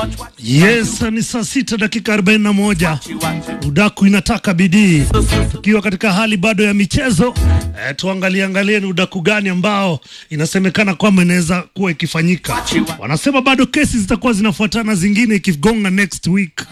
Yes, ni saa sita dakika 41. Udaku inataka bidii, tukiwa katika hali bado ya michezo e, tuangalie angalie ni udaku gani ambao inasemekana kwamba inaweza kuwa ikifanyika. Wanasema bado kesi zitakuwa zinafuatana, zingine ikigonga next week.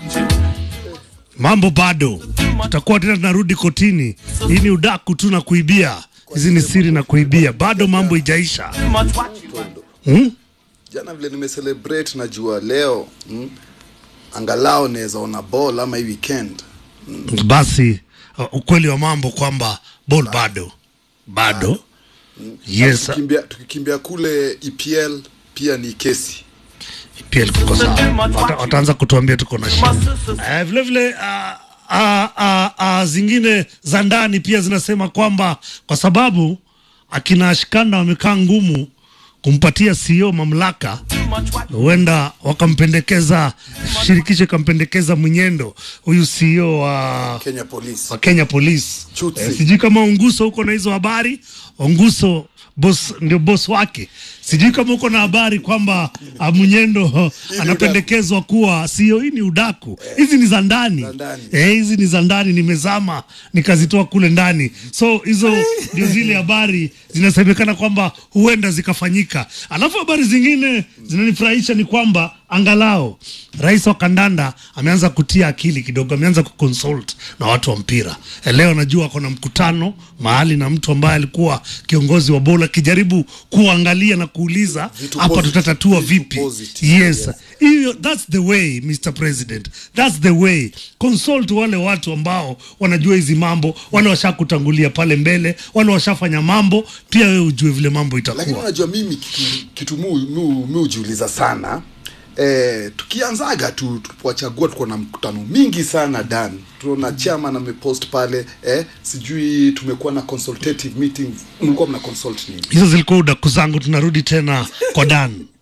Mambo bado, tutakuwa tena tunarudi kotini. Hii ni udaku tu na kuibia, hizi ni siri na kuibia, bado mambo ijaisha hmm? Jana vile nimecelebrate najua leo mm, angalau naweza ona ball ama hii weekend Basi uh, ukweli wa mambo kwamba ball bado bado, yes, tukikimbia, tukikimbia kule EPL pia ni kesi pia tuko sawa. Wata- Wataanza kutuambia tuko na shida eh, vile vile ah, ah, ah, ah, zingine za ndani pia zinasema kwamba kwa sababu akina Ashkanda wamekaa ngumu kumpatia CEO mamlaka, huenda wakampendekeza, shirikisho ikampendekeza Mwenyendo, huyu CEO wa Kenya Police wa Kenya Police. Chutsi. Eh, sijui kama Unguso huko na hizo habari. Unguso boss, ndio boss wake. Sijui kama uko na habari kwamba ah, Munyendo anapendekezwa kuwa sio. Hii ni udaku, hizi ni za ndani Za ndani. eh, hizi ni za ndani, nimezama nikazitoa kule ndani. So hizo ndio zile habari zinasemekana kwamba huenda zikafanyika. Alafu habari zingine zinanifurahisha ni kwamba angalau rais wa kandanda ameanza kutia akili kidogo, ameanza kuconsult na watu wa mpira. Eh, Leo najua ako na mkutano mahali na mtu ambaye alikuwa kiongozi wa bola akijaribu kuangalia na kuuliza Vitu hapa positive, tutatatua vitu vipi? positive, Yes, yes. hiyo that's the way Mr President, that's the way. Consult wale watu ambao wanajua hizi mambo, wale washakutangulia pale mbele, wale washafanya mambo, pia wewe ujue vile mambo lakini itakuwa. unajua mimi kitu, kitu mu, mu, mu hujiuliza sana eh, tukianzaga tu tuwachagua tuko na mkutano mingi sana dan tunaona chairman amepost pale eh, sijui tumekuwa na consultative meeting mlikuwa mna consult nini Hizo zilikuwa udaku zangu, tunarudi tena kwa Dan.